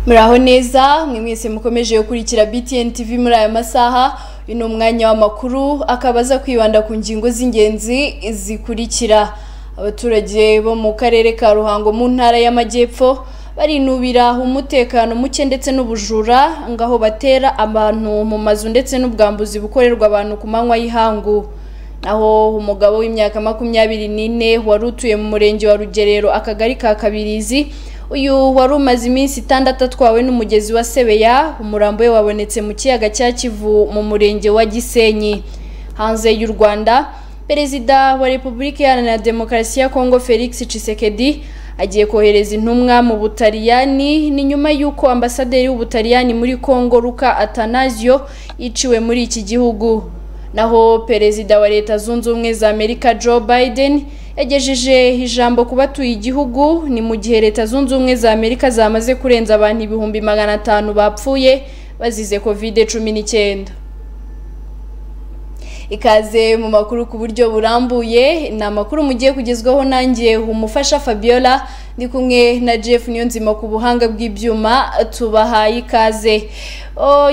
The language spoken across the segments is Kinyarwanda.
muraho neza mwe mwese mukomeje gukurikira BTN TV muri aya masaha uyu ni umwanya w'amakuru akaba aza kwibanda ku ngingo z'ingenzi zikurikira abaturage bo mu karere ka ruhango mu ntara y'amajyepfo barinubira umutekano muke ndetse n'ubujura ngaho batera abantu mu mazu ndetse n'ubwambuzi bukorerwa abantu ku manywa y'ihangu naho umugabo w'imyaka makumyabiri n'ine wari utuye mu murenge wa rugerero akagari ka kabirizi uyu wari umaze iminsi itandatu atwawe n'umugezi wa sebeya umurambo we wabonetse mu kiyaga cya kivu mu murenge wa gisenyi hanze y'u rwanda perezida wa repubulika iharanira demokarasi ya kongo felix cisekedi agiye kohereza intumwa mu butaliyani ni nyuma y'uko ambasaderi w'ubutaliyani muri kongo ruka atanazio yiciwe muri iki gihugu naho perezida wa leta zunze ubumwe za amerika joe biden yagejeje ijambo ku batuye igihugu ni mu gihe leta zunze ubumwe za amerika zamaze kurenza abantu ibihumbi magana atanu bapfuye bazize kovide cumi n'icyenda ikaze mu makuru ku buryo burambuye ni amakuru mugiye kugezwaho nanjye umufasha fabiola ndi kumwe na jeff niyonzima ku buhanga bw'ibyuma tubahaye ikaze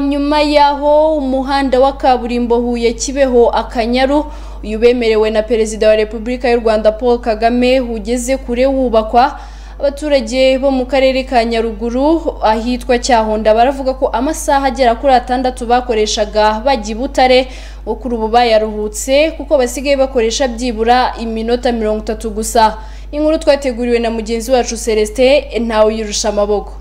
nyuma y'aho umuhanda wa kaburimbo huye kibeho akanyaru uyu bemerewe na perezida wa repubulika y'u rwanda paul kagame ugeze kure wubakwa abaturage bo mu karere ka nyaruguru ahitwa cyahonda baravuga ko amasaha agera kuri atandatu bakoreshaga bajya i butare wo kuri ubu bayaruhutse kuko basigaye bakoresha byibura iminota mirongo itatu gusa inkuru twateguriwe na mugenzi wacu celestin ntawe uyirusha amaboko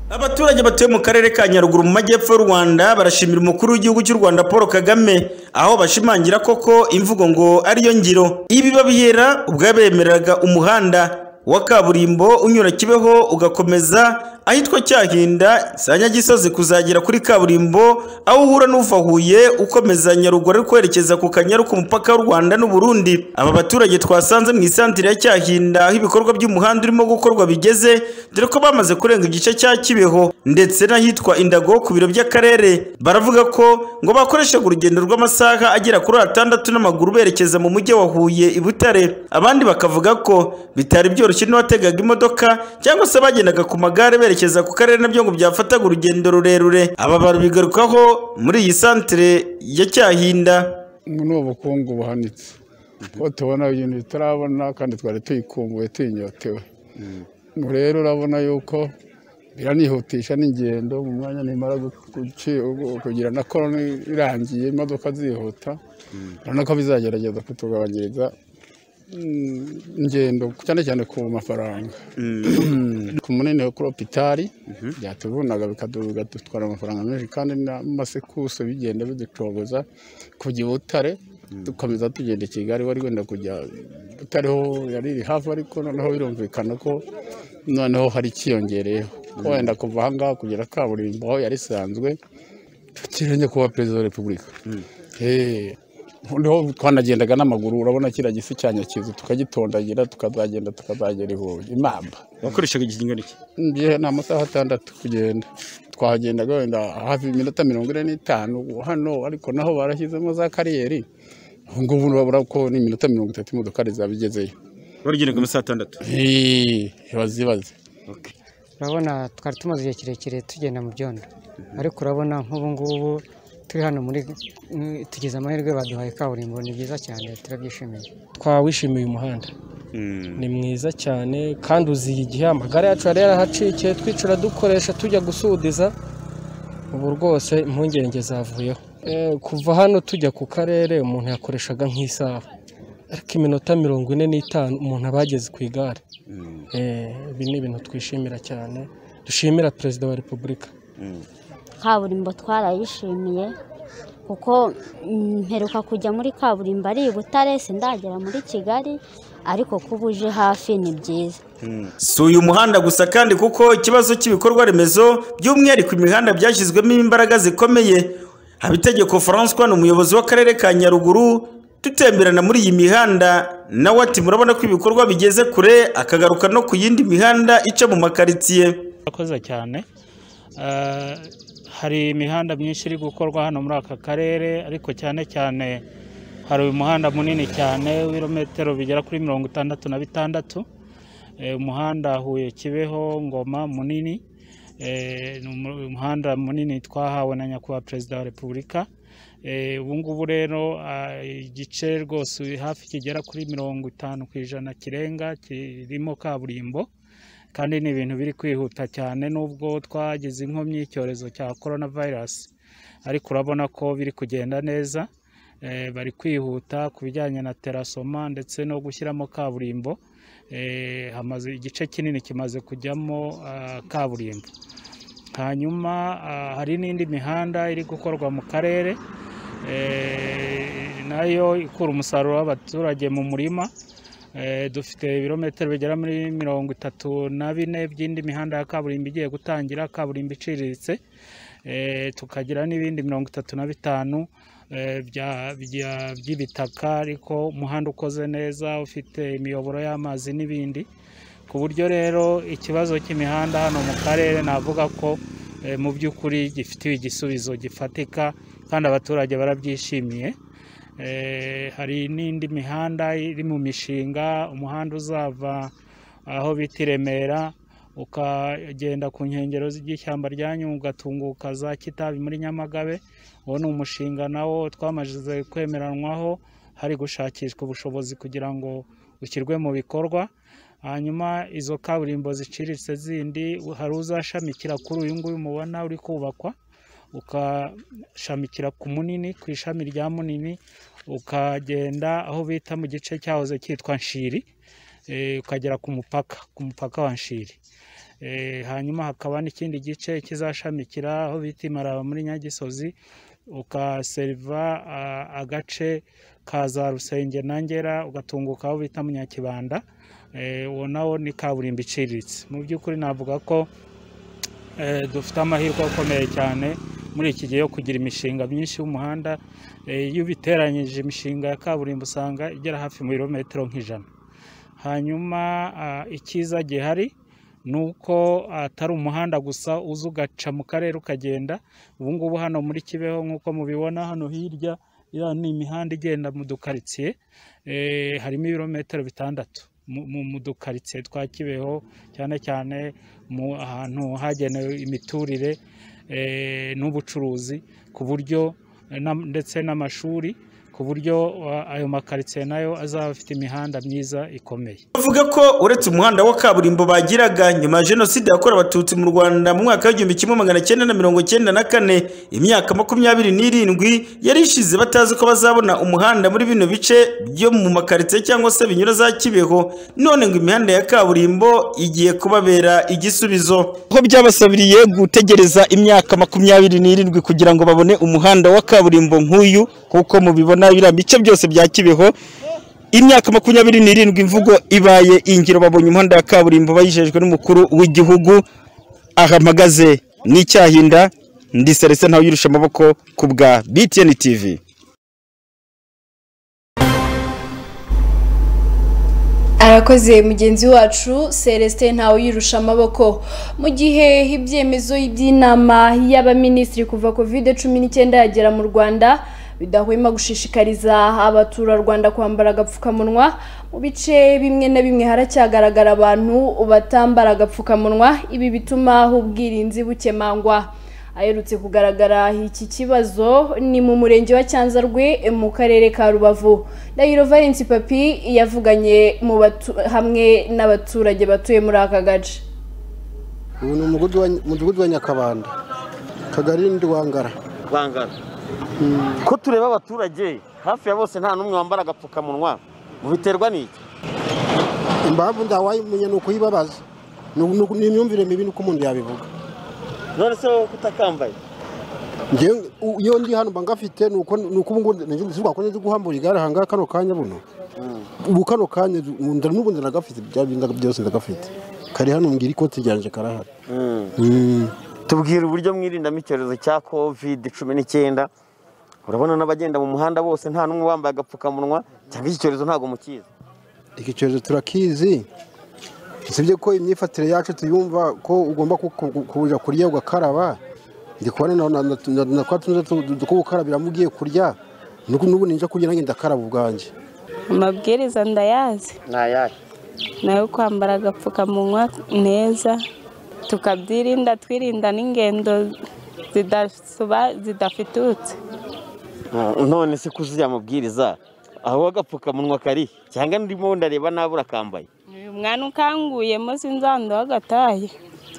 abaturage batuye mu karere ka nyaruguru mu majyepfo y'u rwanda barashimira umukuru w'igihugu cy'u rwanda paul kagame aho bashimangira koko imvugo ngo ariyo ngiro ibi babihera ubwo yabemereraga umuhanda wa kaburimbo unyura kibeho ugakomeza ahitwa cyahinda za nyagisozi kuzagera kuri kaburimbo aho uhura n'uva huye ukomeza nyaruguru ari kwerekeza ku kanyaru ku mupaka w'u rwanda n'uburundi aba baturage twasanze mu isantire ya cyahinda aho ibikorwa by'umuhanda urimo gukorwa bigeze dore ko bamaze kurenga igice cya kibeho ndetse n'ahitwa indago ku biro by'akarere baravuga ko ngo bakoreshaga urugendo rw'amasaha agera kuri atandatu n'amaguru berekeza mu mujyi wa huye i butare abandi bakavuga ko bitari byoroshye n'uwategaga imodoka cyangwa se bagendaga ku magare berekeza ku karere nabyo ngo byafataga urugendo rurerure aba babigarukaho muri iyi santire ya cyahinda ni ubukungu buhanitse kuko tubona ibintu bitarabona kandi twari tuyikumbuye tuyinyotewe ngo rero urabona yuko biranihutisha n'ingendo mu mwanya nimara kugira na korona irangiye imodoka zihuta urabona ko bizagerageza kutugabanyiriza ingendo cyane cyane ku mafaranga ku munini wo kuri opitari byatuvunaga bikadutwara amafaranga menshi kandi n'amasekuso bigenda biducogoza kujya i butare dukomeza tugenda i kigali wari wenda kujya butare ho yari iri hafi ariko noneho birumvikana ko noneho hari ikiyongereyeho ko wenda kuva aha ngaha kugera kaburimbo aho yari isanzwe tukirenye kuba perezida wa repubulika niho twanagendaga n'amaguru urabona kiriya gisi cya nyakizu tukagitondagira tukazagenda tukazagera i huye imamba wakoreshaga igihe kingana iki ngiye ni amasaha atandatu kugenda twagendaga wenda hafi iminota mirongo ine n'itanu hano ariko naho barashyizemo za kariyeri ubu ngubu urabona ko ni iminota mirongo itatu imodokari zaba igezeyo baragenda ku masaha atandatu bazibaze urabona twari tumaze igihe kirekire tugenda mu byondo ariko urabona nk'ubu ngubu turi hano muri tugize amahirwe baduhaye kaburimbo ni byiza cyane turabyishimiye twawishimiye umuhanda ni mwiza cyane kandi uziye igihe amagare yacu yari yarahacikiye twicara dukoresha tujya gusudiza ubu rwose impungenge zavuyeho kuva hano tujya ku karere umuntu yakoreshaga nk'isaha ariko iminota mirongo ine n'itanu umuntu aba yageze ku igare ibi ni ibintu twishimira cyane dushimira perezida wa repubulika kaburimbo twarayishimiye kuko mperuka kujya muri kaburimbo ari i butare sindagera muri kigali ariko kuba uje hafi ni byiza si uyu muhanda gusa kandi kuko ikibazo cy'ibikorwa remezo by'umwihariko imihanda byashyizwemo imbaraga zikomeye habitegeko francois ni umuyobozi w'akarere ka nyaruguru dutemberana muri iyi mihanda nawe ati murabona ko ibikorwa bigeze kure akagaruka no ku yindi mihanda ica mu makaritsiye akoze cyane hari imihanda myinshi iri gukorwa hano muri aka karere ariko cyane cyane hari uyu muhanda munini cyane w'ibirometero bigera kuri mirongo itandatu na bitandatu umuhanda huye kibeho ngoma munini Eh, ni umu- umuhanda munini twahawe na nyakubahwa perezida wa repubulika Eh, ubu ngubu rero ah, igice rwose hafi kigera kuri mirongo itanu ku ijana kirenga kirimo kaburimbo kandi ni ibintu biri kwihuta cyane nubwo twagize inkomyi y'icyorezo cya korona vayirasi ariko urabona ko biri kugenda neza Eh, bari kwihuta ku bijyanye na terasoma ndetse no gushyiramo kaburimbo Eh, hamaze igice kinini kimaze kujyamo ah, kaburimbo hanyuma ah, hari n'indi mihanda iri gukorwa mu karere eh, nayo ikura umusaruro w'abaturage mu murima Eh, dufite ibirometero bigera muri mirongo itatu na bine by'indi mihanda ya kaburimbo igiye gutangira kaburimbo iciriritse Eh, tukagira n'ibindi mirongo itatu na bitanu eh, bya- bya- by'ibitaka ariko umuhanda ukoze neza ufite imiyoboro y'amazi n'ibindi ku buryo rero ikibazo cy'imihanda hano mu karere navuga ko eh, mu by'ukuri gifitiwe igisubizo gifatika kandi abaturage barabyishimiye Eh, hari n'indi mihanda iri mu mishinga umuhanda uzava aho bita i Remera ukagenda ku nkengero z'ishyamba rya Nyungwe ugatunguka za Kitabi muri Nyamagabe uwo ni umushinga nawo twamaze kwemeranwaho hari gushakishwa ubushobozi kugira ngo ushyirwe mu bikorwa hanyuma izo kaburimbo ziciriritse zindi hari uzashamikira kuri uyu nguyu mubona uri kubakwa ukashamikira ku munini ku ishami rya munini ukagenda aho bita mu gice cyahoze cyitwa nshiri eh, ukagera ku mupaka ku mupaka wa nshiri Eh, hanyuma hakaba n'ikindi gice kizashamikira aho bita imaraba muri nyagisozi ugaseriva ah, agace ka za rusenge na ngera ugatunguka aho bita munyakibanda Eh, uwo nawo ni kaburimbo iciriritse mu by'ukuri navuga ko eh, dufite amahirwe akomeye cyane muri iki gihe yo kugira imishinga myinshi y'umuhanda Eh, iyo ubiteranyije imishinga ya kaburimbo usanga igera hafi mu birometero nk'ijana hanyuma ah, icyiza gihari ni uko atari umuhanda gusa uza ugaca mu karere ukagenda ubu ngubu hano muri kibeho nk'uko mubibona hano hirya iriya ni imihanda igenda mu dukaritsiye eh, harimo ibirometero bitandatu mu- mu- mu dukaritsiye twa kibeho cyane cyane mu ahantu hagenewe imiturire eh, n'ubucuruzi ku buryo eh, na- ndetse n'amashuri ku buryo ah, ayo makaritsiye nayo azaba afite imihanda myiza ikomeye bavuga ko uretse umuhanda wa kaburimbo bagiraga nyuma ya jenoside yakorewe abatutsi mu rwanda mu mwaka w'igihumbi kimwe magana cyenda na mirongo cyenda na kane imyaka makumyabiri n'irindwi yari ishize batazi ko bazabona umuhanda muri bino bice byo mu makaritsiye cyangwa se binyura za kibeho none ngo imihanda ya kaburimbo igiye kubabera igisubizo aho byabasabiriye gutegereza imyaka makumyabiri n'irindwi kugira ngo babone umuhanda wa kaburimbo nk'uyu kuko mubibona biriya bice byose bya kibeho imyaka makumyabiri n'irindwi imvugo ibaye ingiro babonye umuhanda wa kaburimbo bayijejwe n'umukuru w'igihugu aha mpagaze n'icyahinda ndi Celestin ntawe yirusha amaboko ku bwa BTN TV arakoze mugenzi wacu celestin ntawe yirusha amaboko mu gihe ibyemezo by'inama y'abaminisitiri kuva covid cumi n'icyenda yagera mu rwanda bidahwema gushishikariza abaturarwanda kwambara agapfukamunwa mu bice bimwe na bimwe haracyagaragara abantu batambara agapfukamunwa ibi bituma ubwirinzi bukemangwa aherutse kugaragara iki kibazo ni mu murenge wa cyanzarwe mu karere ka rubavu ndahiro valence papi yavuganye mu batu- hamwe n'abaturage batuye muri aka gace ubu ni umudugudu wa- umudugudu wa nyakabanda kagari ndwangara bangana ko tureba abaturage hafi ya bose nta n'umwe wambara agapfukamunwa mubiterwa n'iki impamvu ntawayimenya ni ukuyibabaza Ni- ni ni imyumvire mibi nuko umuntu yabivuga none se wowe kutakambaye Njyewe, u- iyo ndi hano mba ngafite ni uko ni uko ubu ngubu nzi nzi rwakonye nzi guhambura igare aha ngaha kano kanya buno ubu kano kanya nzi- ubu nda- n'ubu ndagafite bya bindi byose ndagafite kari hano mbwira ikoti ryanjye karahari Mm. tubwira uburyo mwirindamo icyorezo cya kovide cumi n'icyenda urabona n'abagenda mu muhanda bose nta n'umwe wambaye agapfukamunwa cyangwa iki cyorezo ntabwo mukizi iki cyorezo turakizi usibye ko imyifatire yacu tuyumva ko ugomba ku- ku- kuja kurya ugakaraba ndi kubona na- na- na- na- na kwa tunoza two gukarabiramo ugiye kurya nuko n'ubu ninja kurya nanjye ndakaraba ubwanjye amabwiriza ndayazi ni ayahe nayo kwambara agapfukamunwa neza tukabyirinda twirinda n'ingendo zidasoba- zidafitutse Ah, none se kuzuya amabwiriza aho agapfukamunwa kari cyangwa ndimo ndareba nabi urakambaye uyu mwana ukanguyemo sinzanduha agataye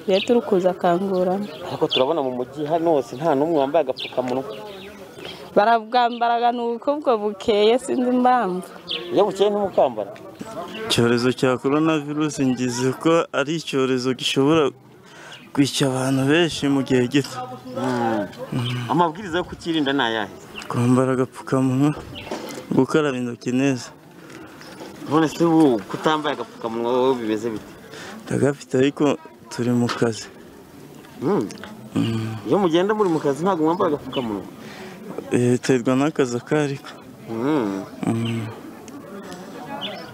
tujye turi kuza akanguramo ariko turabona mu mujyi hano hose nta n'umwe wambaye agapfukamunwa barabwambaraga ni uko ubwo bukeye sinzi impamvu iyo bukeye ntimukambara icyorezo cya korona virusi ngize ko ari icyorezo gishobora kwica abantu benshi mu gihe gito amabwiriza yo kukirinda ni ayahe kwambara agapfukamunwa gukaraba intoki neza none se ubu kutambaye agapfukamunwa wowe bimeze bite ndagafite ariko turi mu kazi Mm. iyo mugenda muri mu kazi ntabwo mwambara agapfukamunwa Eh, biterwa n'akazi akariko Mm.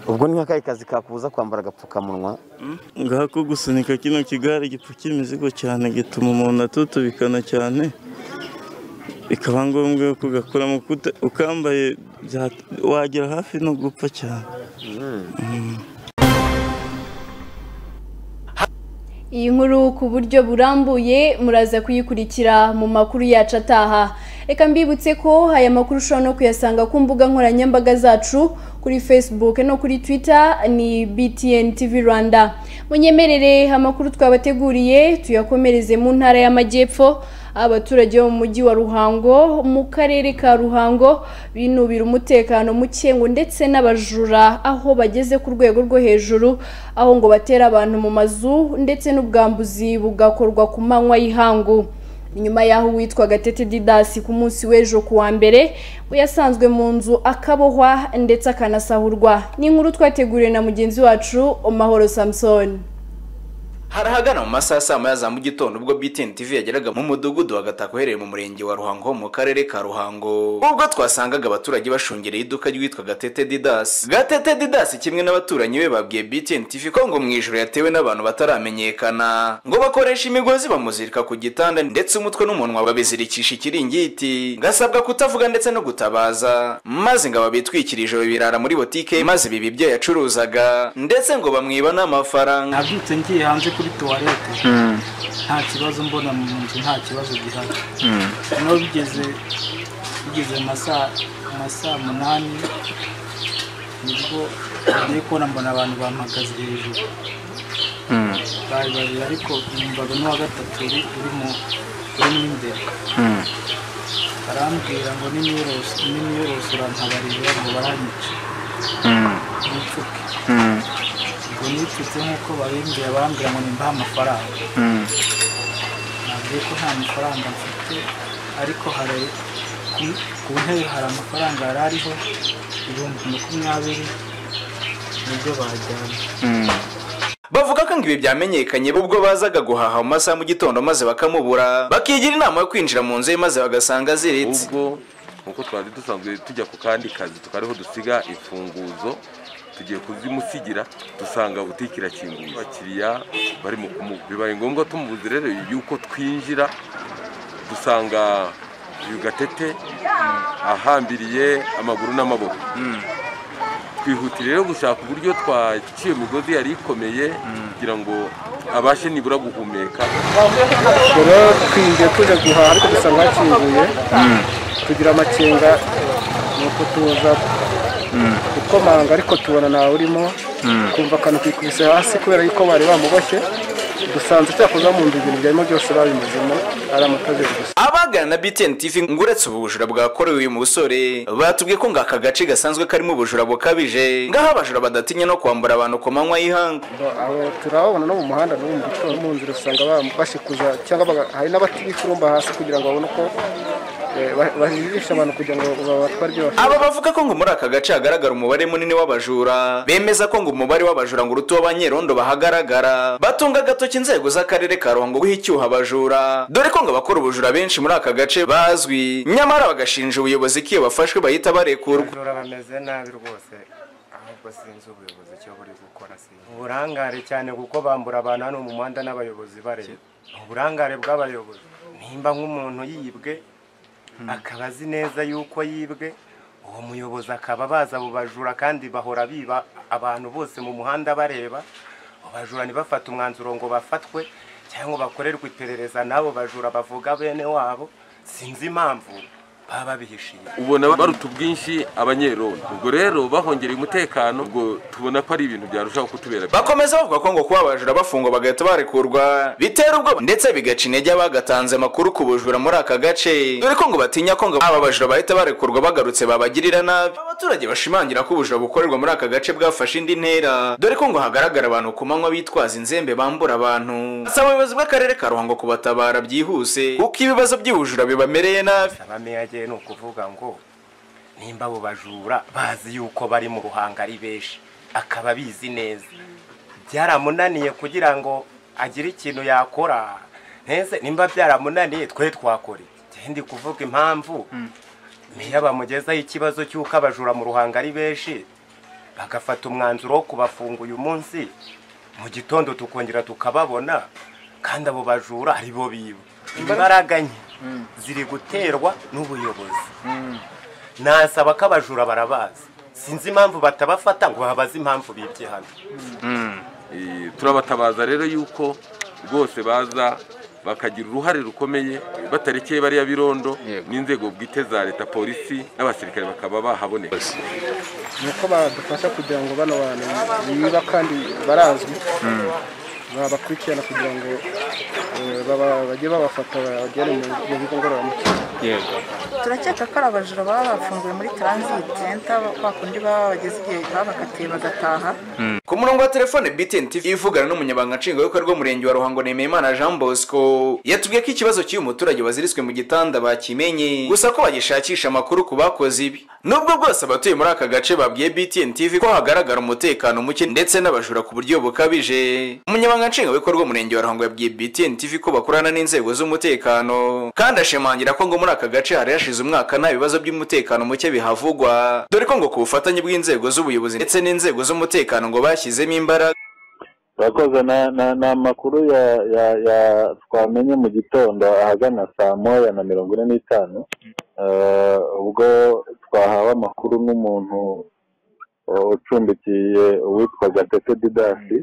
ubwo ni nk'akahe kazi kakubuza kwambara agapfukamunwa ngako gusunika kino kigare gipfukira imizigo cyane gituma umuntu atutubikana cyane bikaba ngombwa yuko ugakuramo kuta- ukambaye bya- wagera hafi no gupfa cyane Mm. Iyi nkuru ku buryo burambuye muraza kuyikurikira mu makuru yacu ataha. Reka mbibutse ko aya makuru ushobora no kuyasanga ku mbuga nkoranyambaga zacu kuri Facebook no kuri Twitter ni BTN TV Rwanda. Munyemerere amakuru twabateguriye tuyakomereze mu ntara y'Amajyepfo abaturage bo mu mujyi wa Ruhango mu karere ka Ruhango binubira umutekano muke ngo ndetse n'abajura aho bageze ku rwego rwo hejuru aho ngo batera abantu mu mazu ndetse n'ubwambuzi bugakorwa ku manywa y'ihangu nyuma y'aho uwitwa gatete didasi ku munsi w'ejo ku wa mbere we yasanzwe mu nzu akabohwa ndetse akanasahurwa ni inkuru twateguriwe na mugenzi wacu Mahoro Samson harahagana mu masaha saa moya za mu gitondo ubwo BTN TV yageraga mu mudugudu wagataka uherereye mu murenge wa Ruhango ho mu karere ka Ruhango ubwo twasangaga abaturage bashungereye iduka ryitwa Gatete Didas Gatete Didas kimwe n'abaturanyi be babwiye BTN TV ko ngo mu ijoro yatewe n'abantu bataramenyekana ngo bakoresha imigozi bamuzirika ku gitanda ndetse umutwe n'umunwa babizirikisha ikiringiti ngasabwa kutavuga ndetse no gutabaza maze ngo ababitwikirije birara muri botike maze biba ibyo yacuruzaga ndetse ngo bamwiba n'amafaranga nabyutse ngiye hanze kuri tuwarete nta kibazo mbona mu nzu nta kibazo gihari noneho bigeze bigeze mu masaa mu masaa munani nibwo ngiye kubona mbona abantu bampagaze hejuru bari babiri ariko numvaga n'uwa gatatu uri uri mu urimo imbere barambwira ngo n'imiyorose n'imiyorose urantabarira ngo baranyica nipfuke ubwo nipfutse nk'uko babimbwiye barambwira ngo nimbahe amafaranga nabwiye ko nta mafaranga mfite ariko hari ku- ku ntebe hari amafaranga yari ariho ibihumbi makumyabiri nibyo bajyanye bavuga ko ngo ibi byamenyekanye ubwo bazaga guhaha mu masaha mu gitondo maze bakamubura bakigira inama yo kwinjira mu nzu ye maze bagasanga aziritse ubwo nkuko twari dusanzwe tujya ku kandi kazi tukariho dusiga imfunguzo tugiye kuzimusigira dusanga butike irakinguye abakiriya barimo kumuha bibaye ngombwa tumubuze rero yuko twinjira dusanga uyu gatete ahambiriye amaguru n'amaboko twihutira rero gushaka uburyo twaciye imigozi yari ikomeye kugira ngo abashe nibura guhumeka ubwo twinjiye tujya guhaha ariko dusanga hakinguye tugira amakenga nuko tuza gukomanga ariko tubona ntawe urimo kumva akantu kikubise hasi kubera yuko bari bamuboshye dusanze cyakoze mu nzu ibintu byarimo byose babimuzemo ari amatajeru gusa abagana na BTN TV ngo uretse ubu bujura bwakorewe uyu musore batubwiye ko ngo aka gace gasanzwe karimo ubujura bukabije ngaho abajura badatinya no kwambura abantu ku manywa y'ihanga Abo turababona no mu muhanda no mu gitondo mu nzira usanga ba- bashikuza cyangwa baga- hari n'abatirumba hasi kugira ngo babone uko eh, ba- bajijisha abantu kugira ngo babatware ibyo bafite aba bavuga ko ngo muri aka gace hagaragara umubare munini w'abajura bemeza ko ngo umubare w'abajura ngo uruta uw'abanyerondo bahagaragara batunga agatoki inzego z'akarere ka ruhango guha icyuho abajura dore ko ngo abakora ubujura benshi muri aka gace bazwi nyamara bagashinja ubuyobozi ko iyo bafashwe bahita barekurwa Bajura bameze nabi rwose ahubwo sinzi ubuyobozi icyo buri gukora sinzi uburangare cyane kuko bambura abantu hano mu muhanda n'abayobozi bareba uburangare bw'abayobozi nimba nk'umuntu yibwe akaba azi neza yuko yibwe uwo muyobozi akaba baza abo bajura kandi bahora biba abantu bose mu muhanda bareba abajura ntibafate umwanzuro ngo bafatwe cyangwa bakorerwe iperereza n'abo bajura bavuga bene wabo sinzi impamvu baba babihishiye ubona baruta ubwinshi abanyerondo ubwo rero bahongereye umutekano ubwo tubona ko ari ibintu byarushaho kutubera bakomeza bavuga ko ngo kuba abajura bafungwa bagahita barekurwa bitera ubwoba ndetse bigaca intege abagatanze amakuru ku bujura muri aka gace dore ko ngo batinya ko ngo aba bajura bahita barekurwa bagarutse babagirira nabi abaturage bashimangira ko ubujura bukorerwa muri aka gace bwafashe indi ntera dore ko ngo hagaragara abantu ku manywa bitwaza inzembe bambura abantu asaba ubuyobozi bw'akarere ka ruhango kubatabara byihuse kuko ibibazo by'ubujura bibamereye nabi abameyageye ni ukuvuga ngo nimba abo bajura bazi yuko bari mu ruhanga ari benshi akaba abizi neza byaramunaniye kugira ngo agire ikintu yakora ntese nimba byaramunaniye twe twakora iki ndi kuvuga impamvu meya bamugezaho ikibazo cy'uko abajura mu ruhanga ari benshi bagafata umwanzuro wo kubafunga uyu munsi mu gitondo tukongera tukababona kandi abo bajura ari bo biba imbaraga nke ziri guterwa n'ubuyobozi nasaba ko abajura barabazi sinzi impamvu batabafata ngo babaze impamvu bibye hano Eh, turabatabaza rero yuko rwose baza bakagira uruhare rukomeye batarekeye bariya birondo n'inzego bwite za leta polisi n'abasirikare bakaba bahaboneka nuko badufasha kugira ngo bano bantu niba kandi barazwi Mm. babakurikirana kugira ngo eh, baba- bajye babafata bagere mu- mu bigo ngororamuco turakeka ko ari abajura baba bafunguwe muri transit center kwa kundi baba bageze igihe baba bakatiye bagataha ku murongo wa telefone BTN TV ivugana n'umunyabanga nshingwabikorwa w'umurenge wa ruhango nemeyimana jean bosco yatubwiye ko ikibazo cy'uyu muturage waziritswe mu gitanda bakimenye gusa ko bagishakisha amakuru ku bakoze ibi nubwo bwose abatuye muri aka gace babwiye BTN TV ko hagaragara umutekano muke ndetse n'abajura ku buryo bukabije umunyabanga nshingwabikorwa w'umurenge wa ruhango yabwiye BTN TV ko bakorana n'inzego z'umutekano kandi ashimangira ko ngo muri aka gace hari hashize umwaka nta bibazo by'umutekano muke bihavugwa dore ko ngo ku bufatanye bw'inzego z'ubuyobozi ndetse n'inzego z'umutekano ngo bashyizemo imbaraga urakoze na- na- ni amakuru ya- ya- ya- twamenye mu gitondo ahagana saa moya na mirongo ine n'itanu Eh, ubwo twahawe amakuru n'umuntu eh, ucumbikiye uwitwa gatete didasi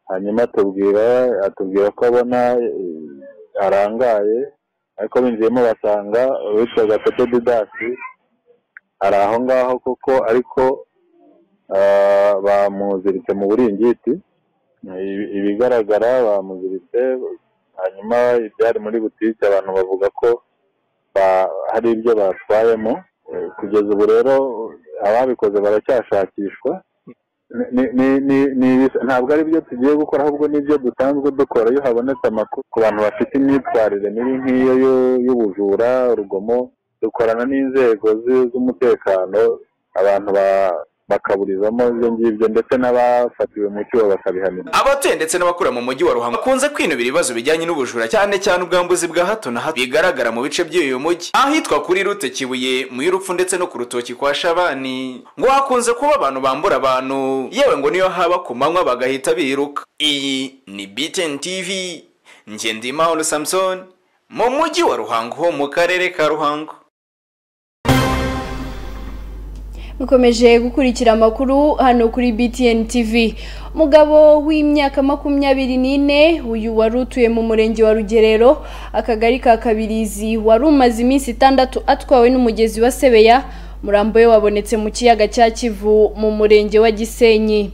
hanyuma atubwira atubwira ko abona eh, arangaye ariko binjiyemo basanga uwitwa gatete didasi ari aho ngaho koko ariko eh, bamuziritse mu buringiti Ibi- ibigaragara bamuziritse hanyuma ibyari muri butike abantu bavuga ko ba- hari ibyo batwayemo Eh, kugeza ubu rero ababikoze baracyashakishwa Ni- ni- ni- ni- ntabwo ari byo tugiye gukora ahubwo n'ibyo dusanzwe dukora iyo habonetse amakuru ku bantu bafite imyitwarire mibi nk'iyo y'u- y'ubujura urugomo dukorana n'inzego zi- z'umutekano abantu ba- bakaburizamo ibyo ngibyo ndetse n'abafatiwe mu cyuho bakabihanirwa abatuye ndetse n'abakura mu mujyi wa ruhango bakunze kwinubira ibibazo bijyanye n'ubujura cyane cyane ubwambuzi bwa hato na hato bigaragara mu bice by'uyu mujyi ahitwa kuri rute kibuye mu y'urupfu ndetse no ku rutoki kwa shabani ngo hakunze kuba abantu bambura abantu yewe ngo niyo haba ku manywa bagahita biruka iyi ni BTN TV ngendimahoro samson mu mujyi wa ruhango ho mu karere ka ruhango mukomeje gukurikira amakuru hano kuri BTN TV umugabo w'imyaka makumyabiri n'ine uyu wari utuye mu murenge wa rugerero akagari ka kabirizi wari umaze iminsi itandatu atwawe n'umugezi wa sebeya umurambo we wabonetse mu kiyaga cya kivu mu murenge wa gisenyi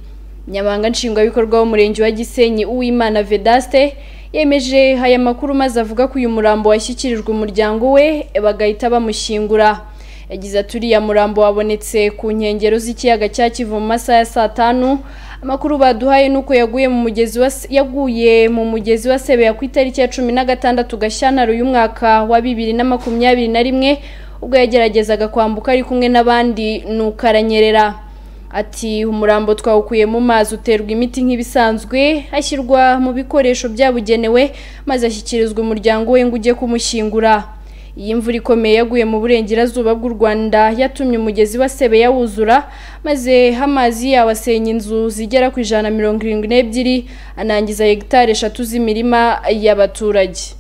nyamanga nshingwabikorwa w'umurenge wa gisenyi uwimana vedaste yemeje aya makuru maze avuga ko uyu murambo washyikirijwe umuryango we bagahita bamushyingura yagize ati uriya murambo wabonetse ku nkengero z'ikiyaga cya kivu mu masaha ya saa tanu amakuru baduhaye ni uko yaguye mu mugezi wa Se- yaguye mu mugezi wa sebeya ku itariki ya cumi na gatandatu gashyantare uyu mwaka wa bibiri na makumyabiri na rimwe ubwo yageragezaga kwambuka ari kumwe n'abandi nuko aranyerera ati umurambo twawukuye mu mazi uterwa imiti nk'ibisanzwe ashyirwa mu bikoresho byabugenewe maze ashyikirizwa umuryango we ngo ujye kumushyingura iyi mvura ikomeye yaguye mu burengerazuba bw'u Rwanda yatumye umugezi wa Sebeya wuzura maze amazi yawo asenya inzu zigera ku ijana na mirongo irindwi n'ebyiri anangiza hegitari eshatu z'imirima y'abaturage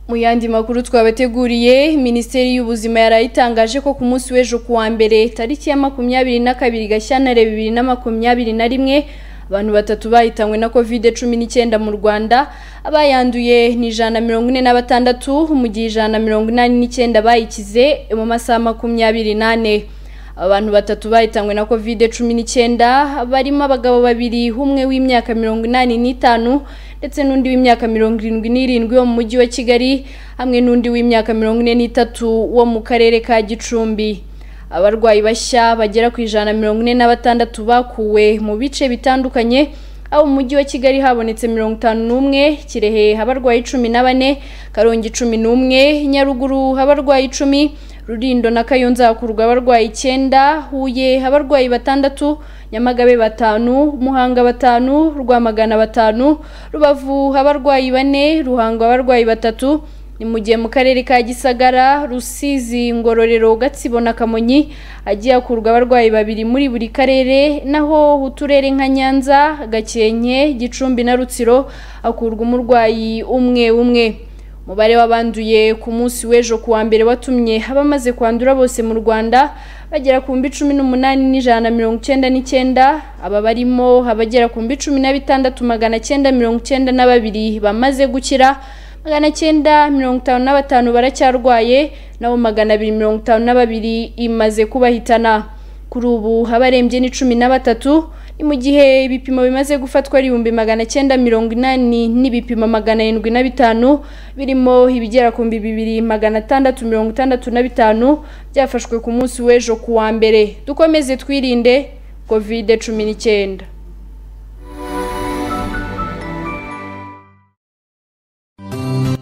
Mu yandi makuru twabateguriye, Minisiteri y'Ubuzima yarayitangaje ko ku munsi w'ejo ku wa mbere tariki ya makumyabiri na kabiri Gashyantare bibiri na makumyabiri na rimwe abantu batatu bahitanywe na covid cumi n'icyenda mu rwanda abayanduye ni ijana na mirongo ine na batandatu mu gihe ijana na mirongo inani n'icyenda bayikize mu masaha makumyabiri n'ane abantu batatu bahitanywe na covid cumi n'icyenda barimo abagabo babiri umwe w'imyaka mirongo inani n'itanu ndetse n'undi w'imyaka mirongo irindwi n'irindwi wo mu mujyi wa kigali hamwe n'undi w'imyaka mirongo ine n'itatu wo mu karere ka gicumbi abarwayi bashya bagera ku ijana na mirongo ine na batandatu bakuwe mu bice bitandukanye aho mu mujyi wa kigali habonetse mirongo itanu n'umwe kirehe abarwayi cumi na bane karongi cumi n'umwe nyaruguru abarwayi icumi Rulindo na Kayonza hakurwa abarwayi icyenda Huye abarwayi batandatu Nyamagabe batanu Muhanga batanu Rwamagana batanu Rubavu abarwayi bane Ruhango abarwayi batatu ni mu gihe mu karere ka Gisagara Rusizi Ngororero Gatsibo na Kamonyi hagiye hakurwa abarwayi babiri muri buri karere naho uturere nka Nyanza Gakenke Gicumbi na Rutsiro hakurwa umurwayi umwe umwe umubare w'abanduye ku munsi w'ejo ku wa mbere watumye abamaze kwandura bose mu rwanda bagera ku mbi cumi n'umunani n'ijana na mirongo icyenda n'icyenda aba barimo abagera ku mbi cumi na bitandatu magana cyenda mirongo icyenda na babiri bamaze gukira magana cyenda mirongo itanu na batanu baracyarwaye nabo magana abiri mirongo itanu na babiri imaze kubahitana kuri ubu abarembye ni cumi na batatu ni mu gihe ibipimo bimaze gufatwa ari ibihumbi magana cyenda mirongo inani n'ibipimo magana arindwi na bitanu birimo ibigera ku mbi bibiri magana atandatu mirongo itandatu na bitanu byafashwe ku munsi w'ejo ku wa mbere dukomeze twirinde kovide cumi n'icyenda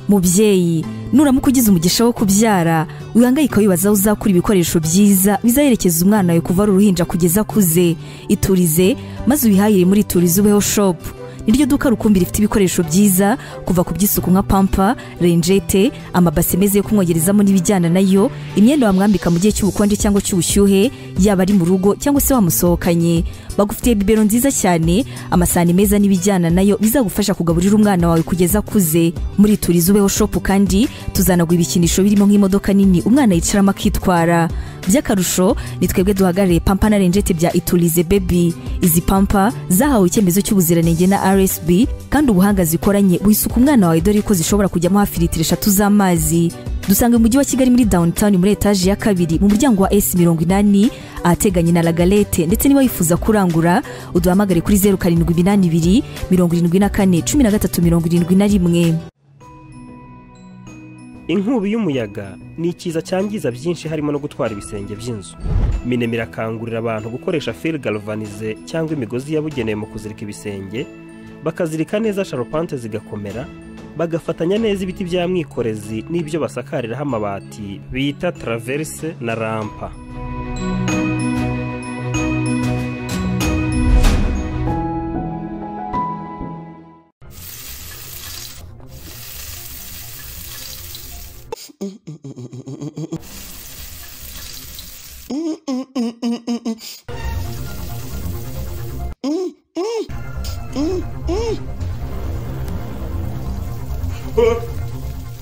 mubyeyi nuramuka ugize umugisha wo kubyara wihangayika wibaza aho uzakura ibikoresho byiza bizaherekeza umwana wawe kuva ari uruhinja kugeza akuze iturize maze ubihahire muri iturize ubeho shopu niryo duka rukumbi rifite ibikoresho byiza kuva ku by'isuku nka pampa renjete amabase meza yo kumwogerezamo n'ibijyana nayo imyenda wamwambika mu gihe cy'ubukonje cyangwa cy'ubushyuhe yaba ari mu rugo cyangwa se wamusohokanye bagufitiye bibero nziza cyane amasahani meza n'ibijyana nayo bizagufasha kugaburira umwana wawe kugeza akuze muri turiza ubeho shopu kandi tuzanagwa ibikinisho birimo nk'imodoka nini umwana yicaramo akitwara by'akarusho ni twebwe duhagarariye pampa na renjete bya iturize bebi izi pampa zahawe icyemezo cy'ubuziranenge na rsb kandi ubuhanga zikoranye wisuka umwana wawe dore ko zishobora kujyamo hafi litiro eshatu z'amazi dusanga mu mujyi wa kigali muri downtown muri etaje ya kabiri mu muryango wa s mirongo inani ahateganye na lagalete ndetse niba wifuza kurangura uduhamagare kuri zeru karindwi iminani ibiri mirongo irindwi na kane cumi na gatatu mirongo irindwi na rimwe inkubi y'umuyaga ni ikiza cyangiza byinshi harimo no gutwara ibisenge by'inzu minema irakangurira abantu gukoresha feri galvanize cyangwa imigozi yabugenewe mu kuzirika ibisenge bakazirika neza sharupante zigakomera bagafatanya neza ibiti bya mwikorezi n'ibyo basakariraho amabati bita taraverise na rampa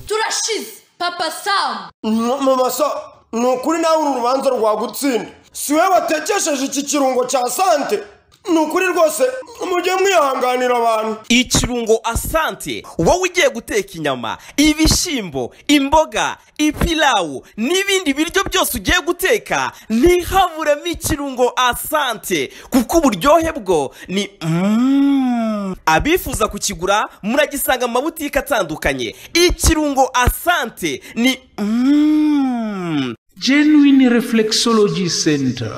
turashize papa samu mama so ni ukuri nawe uru rubanza rwagutsinda si we watekesheje iki kirungo cya sante ni ukuri rwose mujye mwihanganira abantu ikirungo asante wowe ugiye guteka inyama ibishyimbo imboga ipilawu n'ibindi biryo byose ugiye guteka ntihaburemo ikirungo asante kuko uburyohe bwo ni mm. abifuza kukigura muragisanga mu mabutike atandukanye ikirungo asante ni mm. genuine reflexology center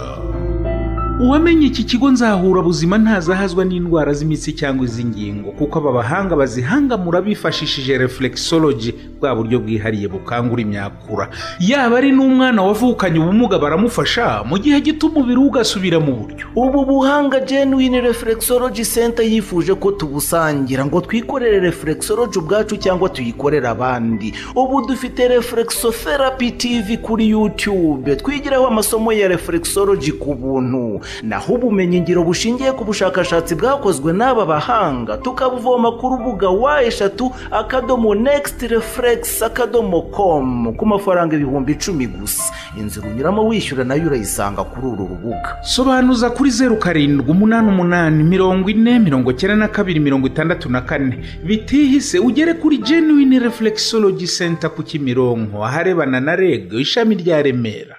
uwamenye iki kigo nzahura buzima ntazahazwa n'indwara z'imitsi cyangwa iz'ingingo kuko aba bahanga bazihangamura bifashishije reflexology bwa buryo bwihariye bukangura imyakura yaba ari n'umwana wavukanye ubumuga baramufasha mu gihe gito umubiri we ugasubira mu buryo ubu buhanga genuine reflexology center yifuje ko tubusangira ngo twikorere reflexology ubwacu cyangwa tuyikorere abandi ubu dufite reflexotherapy tv kuri youtube twigiraho amasomo ya reflexology ku buntu naho ubumenyingiro bushingiye ku bushakashatsi bwakozwe n'aba bahanga tukabuvoma ku rubuga wa eshatu akadomo next refresh refuregisi akadomo komu ku mafaranga ibihumbi icumi gusa inzira unyuramo wishyura nayo urayisanga kuri uru rubuga sobanuza kuri zeru karindwi umunani umunani mirongo ine mirongo icyenda na kabiri mirongo itandatu na kane bitihise ugere kuri genuine reflexology center ku kimironko aharebana na reg ishami rya remera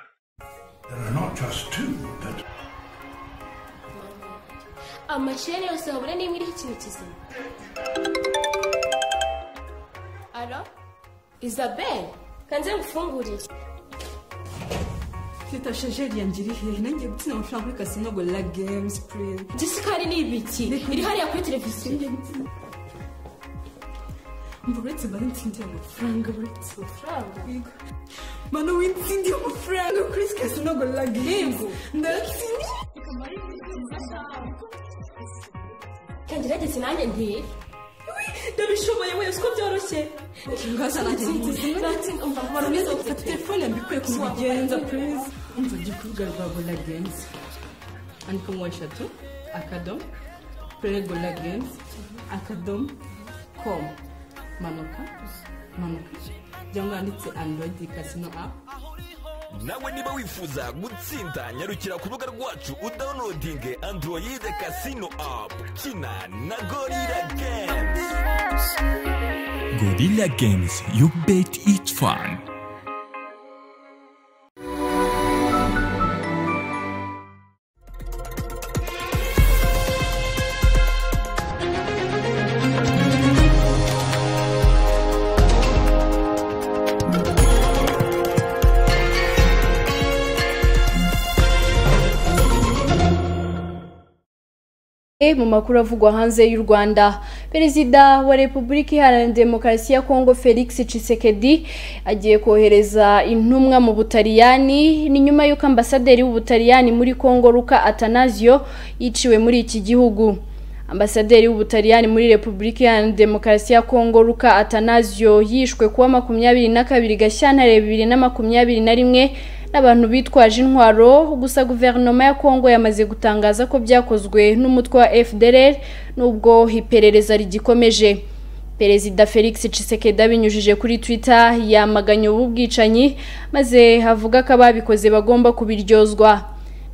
amasheni yose habura n'imwe iriho ikintu kizima alo isabel kanze ngufungurire Teta shejeri yanjye iri hehe nanjye gutsinda amafaranga kuri kasinogo la games purize jessica hari n'ibiki iri hariya kuri televiziyo mva uretse mba ntsindiye amafaranga uretse amafaranga yego mano wintsindiye amafaranga kuri kasinogo la games ndatsindiye kangerageze nanjye ntire ndabishoboye wese ko byoroshye ngaza nanjye ntsindiye umva abantu beza gufata telefone mbikuye kubigenza purize umva ujya ku rubuga rwa gola games andika mu eshatu akadomo play gola games akadomo komu manuka manuka cyangwa handitse android kasino apu nawe niba wifuza gutsinda nyarukira ku rubuga rwacu udawunodinge android kasino apu kina na gorira games gorira games you bet it fun mu makuru avugwa hanze y'u Rwanda Perezida wa Repubulika Iharanira Demokarasi ya Kongo Felix Tshisekedi agiye kohereza intumwa mu Butaliyani ni nyuma y'uko ambasaderi w'Ubutaliyani muri Kongo Luca Atanasio yiciwe muri iki gihugu ambasaderi w'ubutaliyani muri repubulika iharanira demokarasi ya kongo luka atanasio yishwe kuwa makumyabiri na kabiri gashyantare bibiri na makumyabiri na rimwe n'abantu bitwaje intwaro gusa guverinoma ya kongo yamaze gutangaza ko byakozwe n'umutwe wa fdr n'ubwo iperereza rigikomeje perezida felix Tshisekedi abinyujije kuri twitter yamaganye ubu bwicanyi maze avuga ko ababikoze bagomba kubiryozwa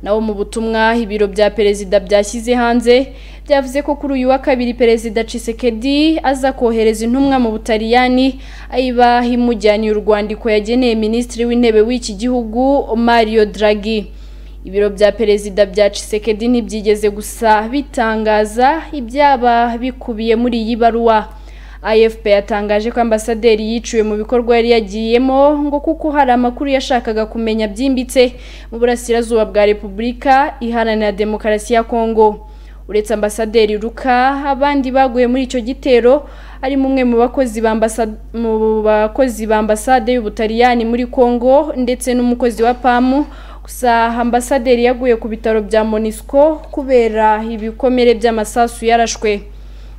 nawo mu butumwa ibiro bya perezida byashyize hanze byavuze ko kuri uyu wa kabiri perezida Tshisekedi aza kohereza intumwa mu Butaliyani ayiba imujyaniye urwandiko yageneye minisitiri w'intebe w'iki gihugu Mario Draghi ibiro bya perezida bya Tshisekedi ntibyigeze gusa bitangaza ibyaba bikubiye muri iyi baruwa afp yatangaje ko ambasaderi yiciwe mu bikorwa yari yagiyemo ngo kuko hari amakuru yashakaga kumenya byimbitse mu burasirazuba bwa repubulika iharanira demokarasi ya kongo uretse ambasaderi ruka abandi baguye muri icyo gitero harimo umwe mu bakozi ba ambasa- mu bakozi ba ambasade y'ubutaliyani muri kongo ndetse n'umukozi wa pamu gusa ambasaderi yaguye ku bitaro bya monisco kubera ibikomere by'amasasu yarashwe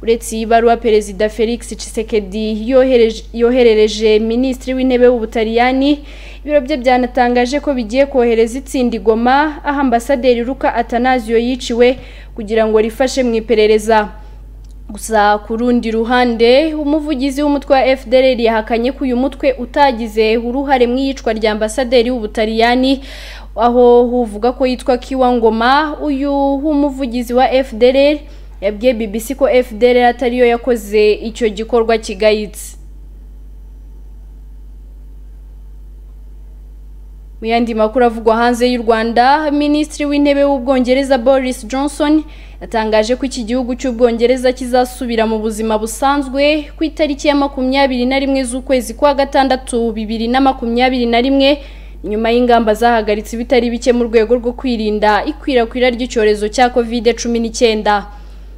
uretse iyi baruwa perezida felix Tshisekedi yohereje- yoherereje minisitiri w'intebe w'ubutaliyani ibiro bye byanatangaje ko bigiye kohereza itsinda i Goma aho ambasaderi ruka atanasio yiciwe kugira ngo rifashe mu iperereza gusa ku rundi ruhande umuvugizi w'umutwe wa fdr yahakanye ko uyu mutwe utagize uruhare mu iyicwa rya ambasaderi w'ubutaliyani aho uvuga ko yitwa kiwa ngoma uyu w'umuvugizi wa fdr yabwiye bbc ko fdr atariyo yakoze icyo gikorwa kigayitse mu yandi makuru avugwa hanze y'u rwanda minisitiri w'intebe w'ubwongereza boris johnson yatangaje ko iki gihugu cy'ubwongereza kizasubira mu buzima busanzwe ku itariki ya makumyabiri na rimwe z'ukwezi kwa gatandatu bibiri na makumyabiri na rimwe nyuma y'ingamba zahagaritse ibitari bike mu rwego rwo kwirinda ikwirakwira ry'icyorezo cya kovide cumi n'icyenda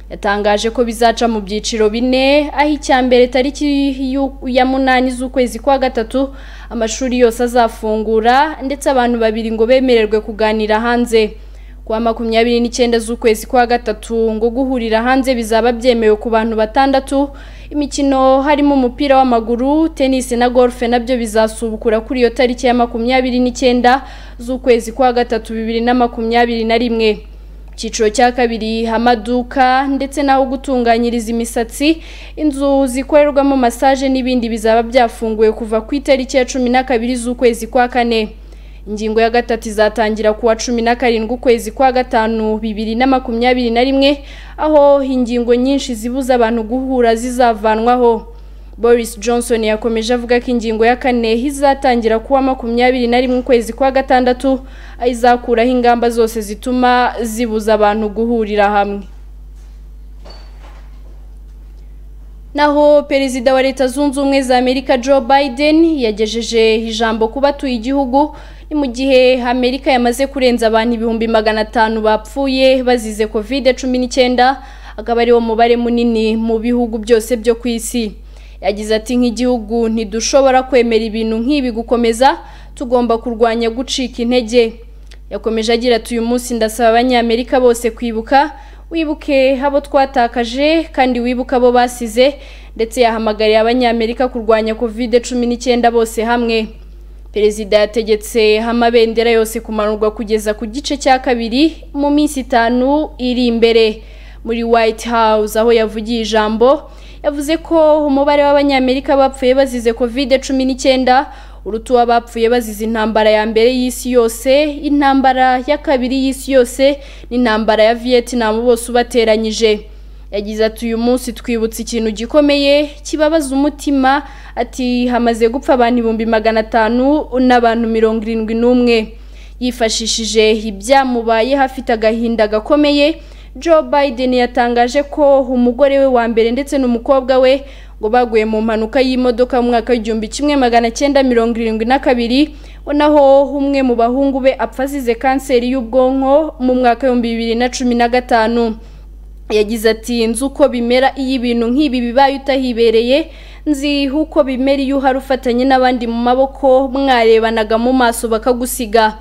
yatangaje ko bizaca mu byiciro bine aho icya mbere tariki y'u- ya munani z'ukwezi kwa gatatu amashuri yose azafungura ndetse abantu babiri ngo bemererwe kuganira hanze kuwa makumyabiri n'icyenda z'ukwezi kwa gatatu ngo guhurira hanze bizaba byemewe ku bantu batandatu imikino harimo umupira w'amaguru tenisi na golfe nabyo bizasubukura kuri iyo tariki ya makumyabiri n'icyenda z'ukwezi kwa gatatu bibiri na makumyabiri na rimwe icyiciro cya kabiri amaduka ndetse n'aho gutunganyiriza imisatsi inzu zikorerwamo masaje n'ibindi bizaba byafunguwe kuva ku itariki ya cumi na kabiri z'ukwezi kwa kane ingingo ya gatatu izatangira kuwa cumi na karindwi ukwezi kwa gatanu bibiri na makumyabiri na rimwe aho ingingo nyinshi zibuza abantu guhura zizavanwaho boris johnson yakomeje avuga ko ingingo ya kane izatangira kuwa makumyabiri na rimwe ukwezi kwa gatandatu izakuraho ingamba zose zituma zibuza abantu guhurira hamwe naho perezida wa leta zunze ubumwe za amerika joe biden yagejeje ijambo ku batuye igihugu ni mu gihe amerika yamaze kurenza abantu ibihumbi magana atanu bapfuye bazize kovide cumi n'icyenda akaba ariwo mubare munini mu bihugu byose byo ku isi yagize ati nk'igihugu ntidushobora kwemera ibintu nk'ibi gukomeza tugomba kurwanya gucika intege yakomeje agira ati uyu munsi ndasaba abanyamerika bose kwibuka wibuke abo twatakaje kandi wibuke abo basize ndetse yahamagariye abanyamerika kurwanya kovide cumi n'icyenda bose hamwe perezida yategetse amabendera yose kumanurwa kugeza ku gice cya kabiri mu minsi itanu iri imbere muri white house aho yavugiye ijambo yavuze ko umubare w'abanyamerika bapfuye bazize kovide cumi n'icyenda urutu w'abapfuye bazize intambara ya mbere y'isi yose intambara ya kabiri y'isi yose n'intambara ya vietnam bose ubateranyije yagize ati uyu munsi twibutse ikintu gikomeye kibabaza umutima ati hamaze gupfa abantu ibihumbi magana atanu n'abantu mirongo irindwi n'umwe yifashishije ibyamubayeho afite agahinda gakomeye joe biden yatangaje ko umugore we wa mbere ndetse n'umukobwa we ngo baguye mu mpanuka y'imodoka mu mwaka w'igihumbi kimwe magana cyenda mirongo irindwi na kabiri bo naho umwe mu bahungu be apfa azize kanseri y'ubwonko mu mwaka w'ibihumbi bibiri na cumi na gatanu yagize ati nzi uko bimera iyo ibintu nk'ibi bibaye utahibereye nzi uko bimera iyo uhari ufatanye n'abandi mu maboko mwarebanaga mu maso bakagusiga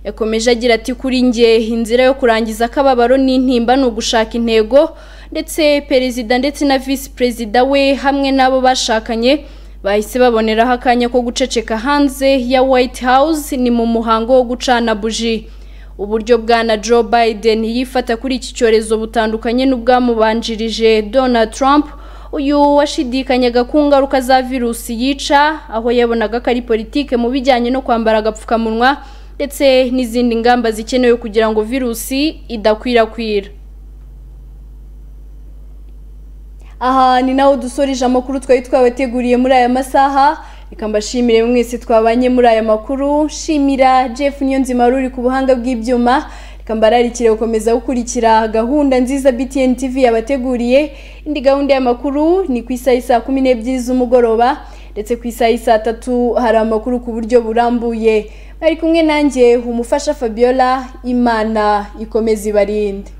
yakomeje agira ati kuri nge inzira yo kurangiza akababaro n'intimba ni ugushaka intego ndetse perezida ndetse na visi perezida we hamwe n'abo bashakanye bahise baboneraho akanya ko guceceka hanze ya white house ni mu muhango wo gucana buji uburyo bwana joe biden yifata kuri iki cyorezo butandukanye n'ubwamubanjirije donald trump uyu washidikanyaga ku ngaruka za virusi yica aho yabonaga ko ari politike mu bijyanye no kwambara agapfukamunwa ndetse n'izindi ngamba zikenewe kugira ngo virusi idakwirakwira aha ni naho dusoreje amakuru twari twabateguriye muri aya masaha reka mbashimire mwese twabanye muri aya makuru shimira jeff niyonzima wari uri ku buhanga bw'ibyuma reka mbararikire gukomeza gukurikira gahunda nziza btn tv yabateguriye indi gahunda y'amakuru ni ku isaha saa kumi n'ebyiri z'umugoroba ndetse ku isaha saa tatu hari amakuru ku buryo burambuye bari kumwe nanjye umufasha fabiola imana ikomeza ibarinde